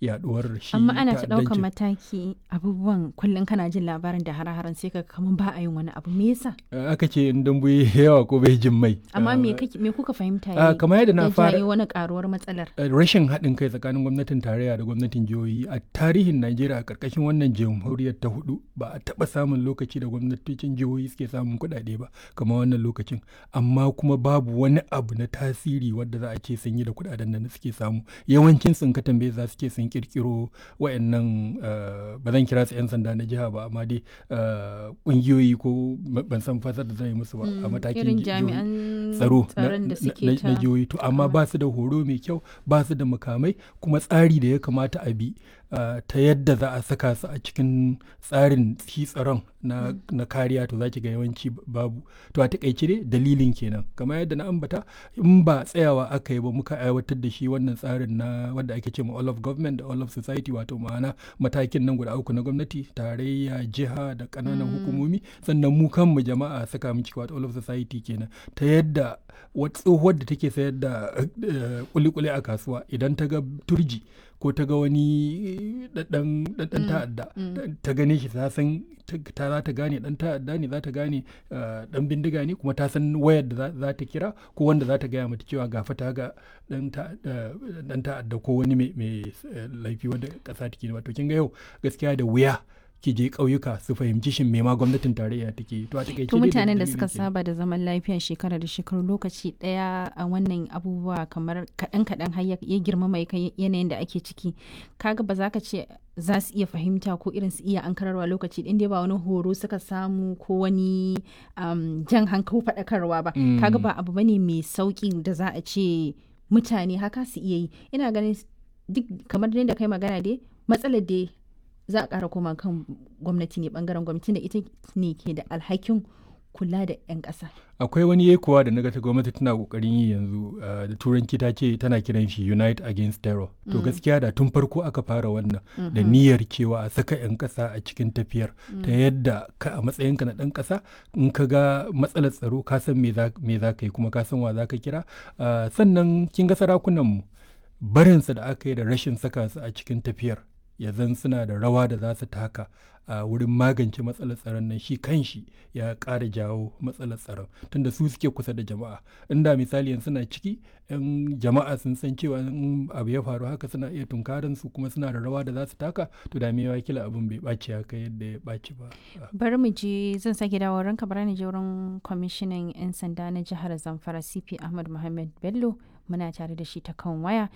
yaduwar shi amma ana ta ɗaukan ta'addancin. mataki abubuwan kullum kana jin labarin da hare-haren sai ka kamar ba a yin wani abu me yasa Eh, aka ce in dambu ya yi yawa ko bai jin mai amma me Eh, kake- me kuka fahimta ah, ya kamar yadda na ya fara jayo wani karuwar matsalar eh, rashin haɗin kai tsakanin gwamnatin tarayya da gwamnatin jihohi a tarihin najeriya a ƙarƙashin wannan jamhuriyar ta hudu ba a taɓa samun lokaci da gwamnatocin jihohi suke samun kuɗaɗe ba kamar wannan lokacin amma kuma babu wani abu na tasiri wadda za a ce sun yi da kuɗaɗen da suke samu yawancin sun ka tambaye za su ce sun kirkiro wayannan eh, ba zan kira su 'yan sanda na jiha ba amma dai eh, ƙungiyoyi ko ban san fasar da zan yi musu ba a matakin irin jihohi. jami'an tsaro na- tsaron da na- suke na ta na jihohi to amma ba su da horo mai kyau ba su da makamai kuma tsari da ya kamata a bi ah, ta yadda za a saka su a cikin tsarin shi tsaron na, na kariya to za ki ga yawanci b- babu to a takaice dai dalilin kenan kamar yadda na ambata in ba tsayawa aka yi ba muka aiwatar da shi wannan tsarin na wanda ake ce ma all of government da all of society wato ma'ana matakin nan guda uku na gwamnati tarayya jiha da ƙananan hukumomi sannan mu kanmu jama'a saka mu ciki wato all of society kenan ta yadda wata tsohuwar da take sayar da eh, kuli-kuli a kasuwa idan ta ga turji ko ta ga wani ɗan ta'adda ta gane shi ta san ta ta za ta gane ɗan ta'adda ne za ta gane eh, ɗan bindiga ne kuma ta san wayar da za- za ta kira ko wanda za ta gaya mata cewa gafa ta ga ɗan ta'adda ɗan ta'adda ko wani mai mai, eh, laifi wanda ƙasa take wato kin ga yau gaskiya da wuya ki je ƙauyuka su fahimci shin me ma gwamnatin tarayya take yi. to a takaice to dai mutanen da dalilin suka kenan. saba da zaman lafiya shekara da shekaru lokaci daya a wannan abubuwa kamar kaɗan kaɗan har ya ya girmama ya kai yanayin da ake ciki kaga ba za ka ce za su iya fahimta ko irin su iya ankararwa lokaci ɗin dai ba wani horo suka samu ko wani um, jan hankali faɗakarwa ba Mm. kaga ba abu bane mai sauƙi da za a ce mutane haka su iya yi ina ganin duk kamar da kai magana dai matsalar dai za a ƙara koma kan gwamnati ne bangaren gwamnati da ita ne ke da alhakin kula da 'yan ƙasa. akwai wani yekuwa da naga ta gwamnati tana kokarin yi yanzu uh, da turanci ta ce tana kiran shi unite against terror to gaskiya da tun farko aka fara wannan da niyyar cewa a saka 'yan kasa a cikin tafiyar ta yadda ka a matsayinka na ɗan ƙasa in ka ga matsalar tsaro ka san me za me za ka yi kuma ka san wa za ka kira Uh, sannan kin ga sarakunan mu barinsa da aka yi da rashin saka su a cikin tafiyar ya zan suna da rawa da za su taka a wurin magance matsalar tsaron nan shi kanshi ya ƙara jawo matsalar tsaron tunda su suke kusa da jama'a inda misali yanzu suna ciki yan jama'a sun san cewa in abu ya faru haka suna iya tunkarin su kuma suna da rawa da za su taka to da me kila abin bai ɓaci haka yadda ya ɓaci ba Bari mu je zan sake dawo ranka bari ni je wurin kwamishinan 'yan sanda na jihar Zamfara CP Ahmad Muhammad Bello muna tare da shi ta kan waya.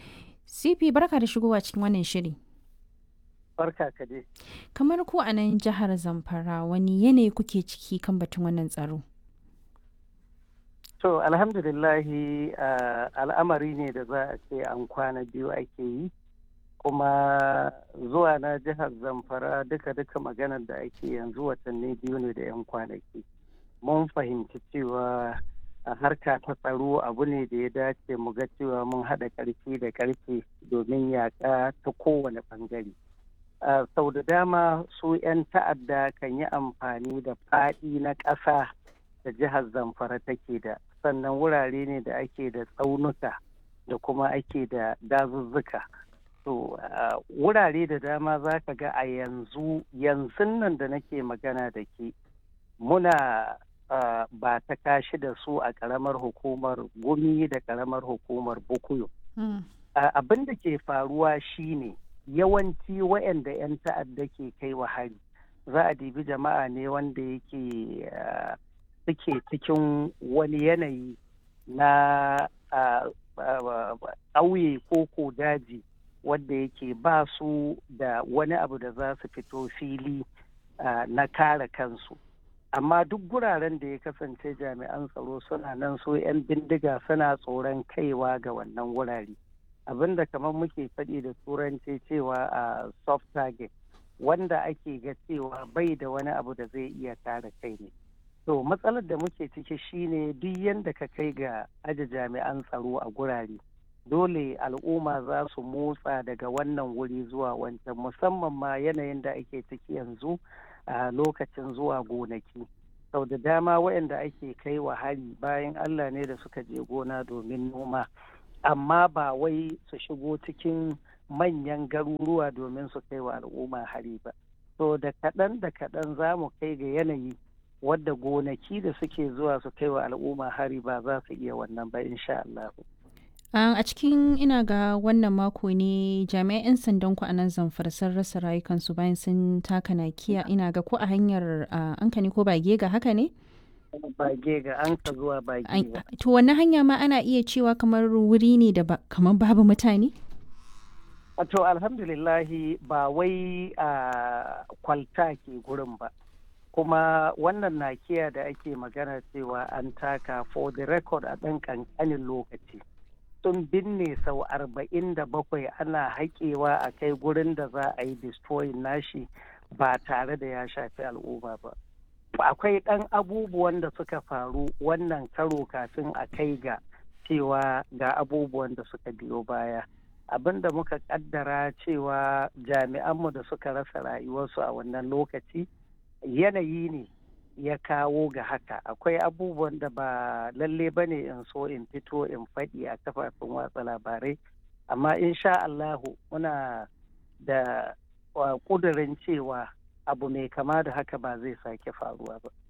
CP barka da shigowa cikin wannan shiri. barka ka dai. Kamar ku a nan jihar Zamfara wani yanayi kuke ciki kan batun wannan tsaro? To alhamdulillahi ah, al'amari ne da za a ce an kwana biyu ake yi kuma zuwa na jihar Zamfara duka-duka maganar da ake yanzu watanni biyu ne da 'yan kwanaki. Mun fahimci cewa a harka ta tsaro abu ne da ya dace mu ga cewa mun haɗa ƙarfi da ƙarfe domin yaƙa ta kowane ɓangare. Uh, sau da dama su 'yan ta'adda kan yi amfani da faɗi na ƙasa da jihar zamfara take da sannan wurare ne da ake da tsaunuka da kuma ake da dazuzzuka to uh, wurare da dama za ka ga a yanzu yanzu nan da nake magana da ke muna uh, ba ta kashi da su a ƙaramar hukumar gumi da ƙaramar hukumar bukuyo Mm. uh, abin da ke faruwa shine yawanci waɗanda 'yan ta'adda ke kai wa hari za a dibi jama'a ne wanda yake uh, suke cikin wani yanayi na ƙauye ko ko daji wanda yake ba su da wani abu da za su fito fili uh, na kare kansu amma duk guraren da ya kasance jami'an tsaro suna nan so 'yan bindiga suna tsoron kaiwa ga wannan wurare abinda kamar muke faɗi da turanci cewa a soft target wanda ake ga cewa bai da wani abu da zai iya kare kai ne to matsalar da muke ciki shine duk yadda ka kai ga aje jami'an tsaro a gurare dole al'umma za su motsa daga wannan wuri zuwa wancan musamman ma yanayin da ake ciki yanzu a lokacin zuwa gonaki sau da dama waɗanda ake kai wa hari bayan allah ne da suka je gona domin noma amma ba wai su shigo cikin manyan garuruwa domin su kai wa al'umma hari ba so da kaɗan da kaɗan za mu kai ga yanayi wadda gonaki da suke zuwa su kai wa al'umma hari ba za su iya wannan ba insha Allah. a cikin ina ga wannan mako ne jami'an 'yan sandan ku a nan zamfara sun rasa rayukansu bayan sun taka nakiya ina ga ko a hanyar anka ne ko bage ga haka ne? bage ga an ka zuwa bage ga. To wannan hanya ma ana iya cewa kamar wuri ne da kamar babu mutane? To alhamdulillahi ba wai a kwalta ke gurin ba. Kuma wannan nakiya da ake magana cewa an taka for the record a ɗan ƙanƙanin lokaci. Sun binne sau arba'in da bakwai ana haƙewa a kai gurin da za a yi destroying nashi ba tare da ya shafi al'umma ba. akwai ɗan abubuwan da suka faru wannan karo kafin a kai ga cewa ga abubuwan da suka biyo baya abin da muka kaddara cewa jami'anmu da suka rasa rayuwarsu a wannan lokaci yanayi ne ya kawo ga haka akwai abubuwan da ba lalle ba ne in so in fito in faɗi a kafafen watsa labarai amma insha Allahu muna da ƙudurin cewa abu mai kama da haka ba zai sake faruwa ba.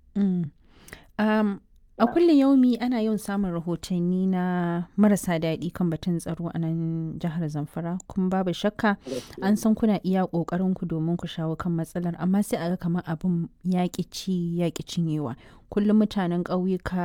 a kullum yaumi ana yawan samun rahotanni na marasa daɗi kan batun tsaro a nan jihar zamfara kuma babu shakka an san kuna iya ƙoƙarin ku domin ku shawo kan matsalar amma sai a ga kamar abin yaƙi ci yaƙi cinyewa kullum mutanen ƙauyuka